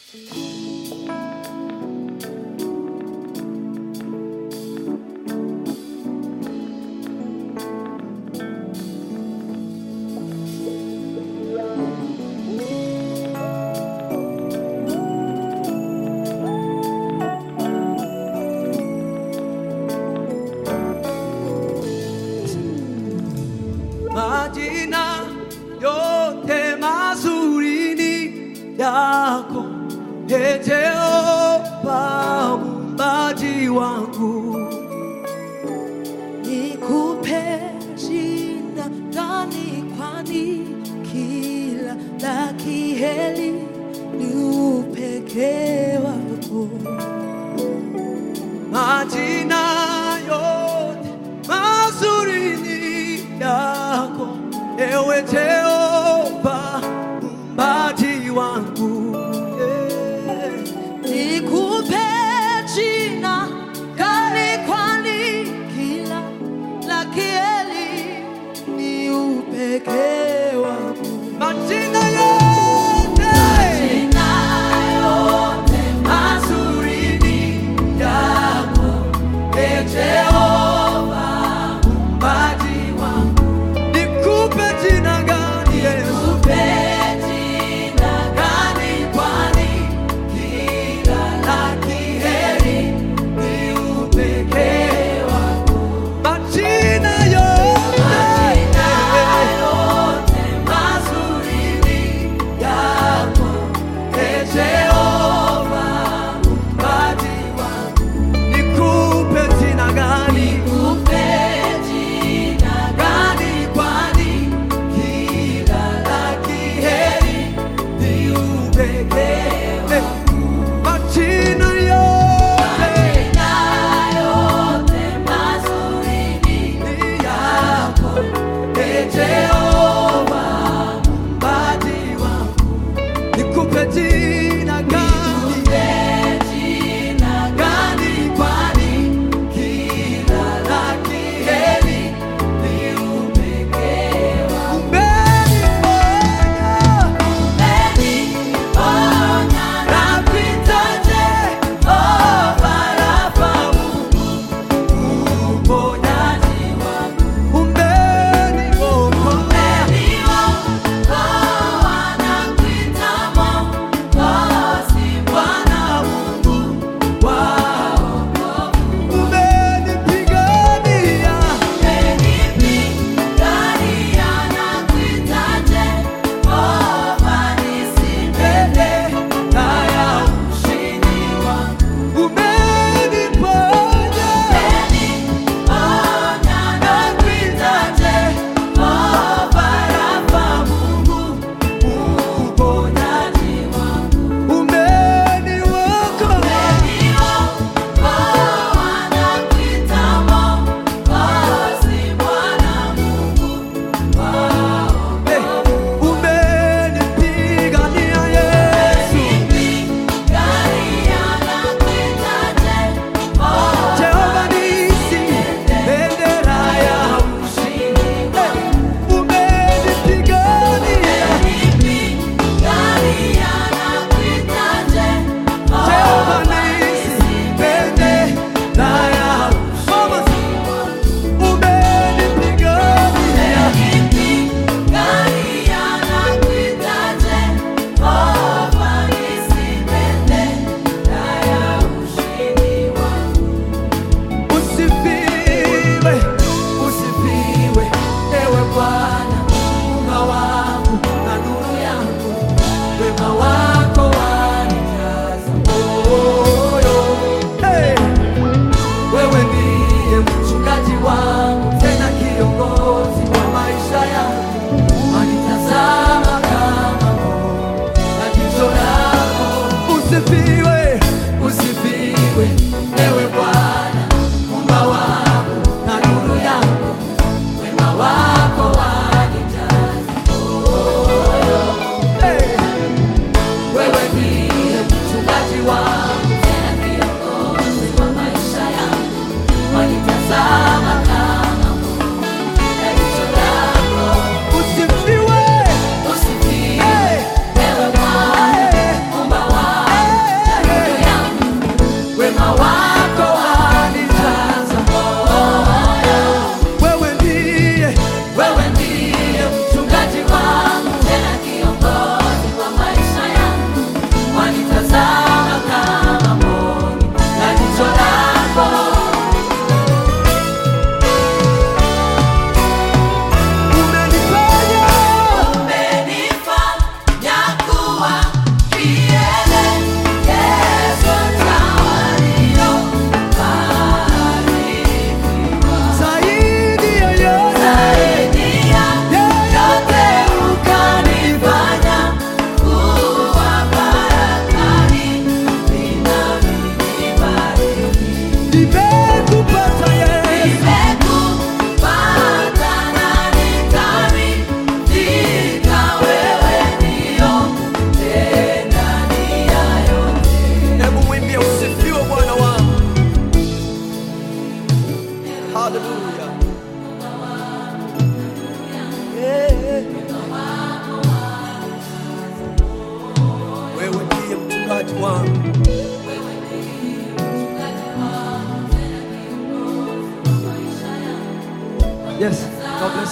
majina yote mazuri ni yako, Ee Jehova muumbaji wangu. Nikupe jina gani? Kwani kila la kiheri ni upekee wako. Majina yote mazuri ni yako, ewe Jehova muumbaji wangu. Yeah. Nikupe jina gani? Kwani kila la kiheri ni upekee wako. Majina yote mazuri ni yako, Ee Jehova muumbaji wangu. Nikupe jina gani?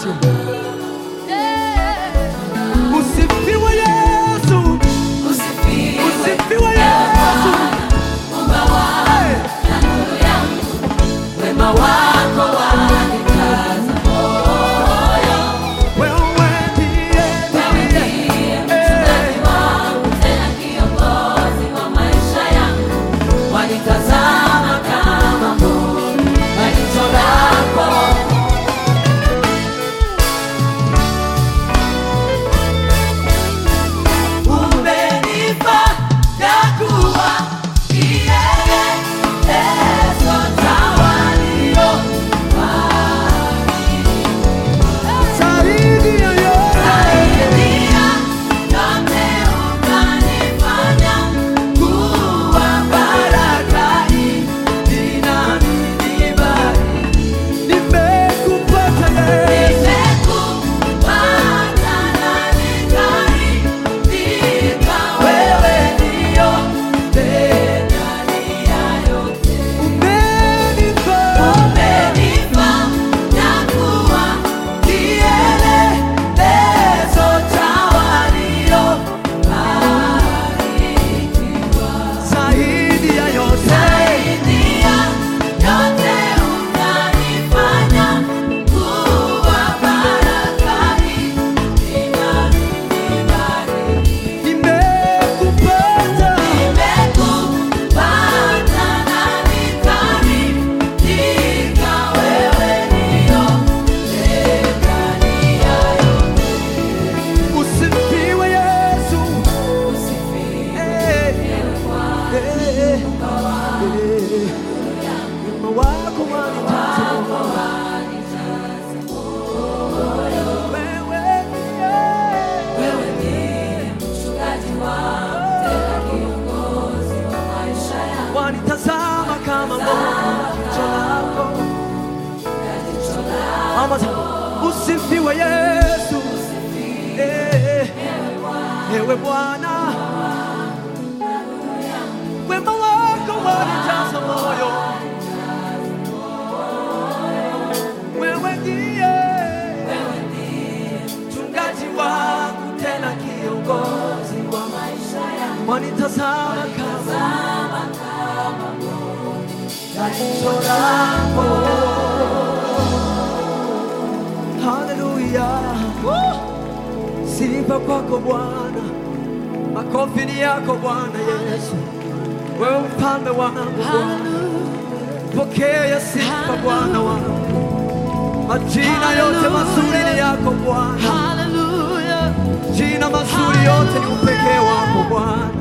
Yesu. Usifiwe Yesu. Usifiwe Yesu. Hey. Wema wako wanikaza moyo, Wewe ndiye wewe ndiye mchungaji wangu, tena kiongozi wa maisha yangu. Wanitazama kama mboni kwa jicho lako. Umenipa ya kuwa kielelezo cha walio zaidi ya yote. Saidia yote ukanifanya kuwa baraka hii inanibari. Nimekupata Yesu. Nimekupata na nikaridhika, wewe ndio ndani ya yote. Umenipa Umenipa ya kuwa kielelezo cha waliobarikiwa. zaidi ya yote. Saidia yote unanifanya kuwa baraka hii inanibariki. Nimekupata Nimekupata na nikaridhika, wewe ndio ndani ya yote. usifiwe Yesu. Usifiwe Eh, eh, eh. Wema wako wanijaza moyo. Wewe ndiye. Wewe ndiye mchungaji wangu, tena kiongozi wa maisha yangu. wanitazama kama mbona jicho lako. Mama, usifiwe Yesu. Eh, Ewe Bwana, wema wako wanijaza moyo. Wewe ndiye mchungaji wangu, tena kiongozi wa maisha yangu. Wanitazama kama jicho lako. Haleluya, sifa kwako Bwana, makofi ni yako Bwana Yesu, wewe mfalme wangu Bwana, pokea sifa Bwana wangu, majina yote mazuri ni yako Bwana, Hallelujah. jina mazuri yote ni upekee wako Bwana.